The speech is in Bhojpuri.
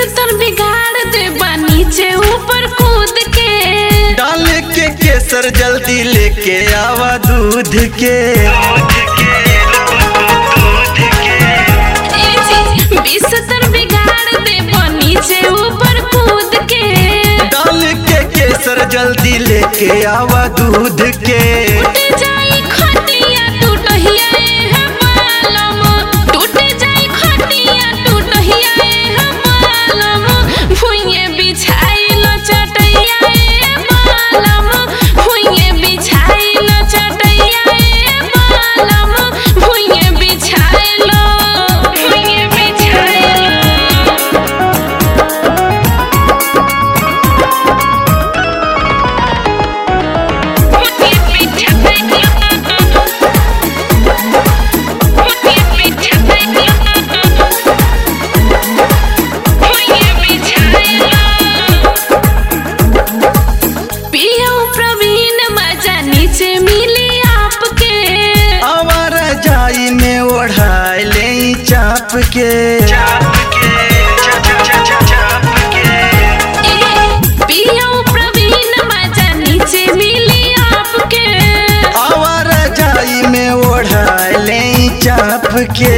बिस्तर बिगाड़ दे नीचे ऊपर कूद के डाल के केसर जल्दी लेके आवा दूध के ए जी बिस्तर बिगाड़ दे नीचे ऊपर कूद के डाल के केसर जल्दी लेके आवा दूध के टूट जाई खटिया टूटहिया ए हमालम टूट जाई खटिया टूटहिया ए हमालम भुइये बिछाइल चटैया ए मालम भुइये बिछाइल चटैया ए मालम भुइये बिछाइल भुइये बिछाइल नीचे मिली आपके आवारा जाई में ओढ़ाई ले चाप के पियो प्रवीण मजा नीचे मिली आपके आवारा जाई में ओढ़ाई ले चाप के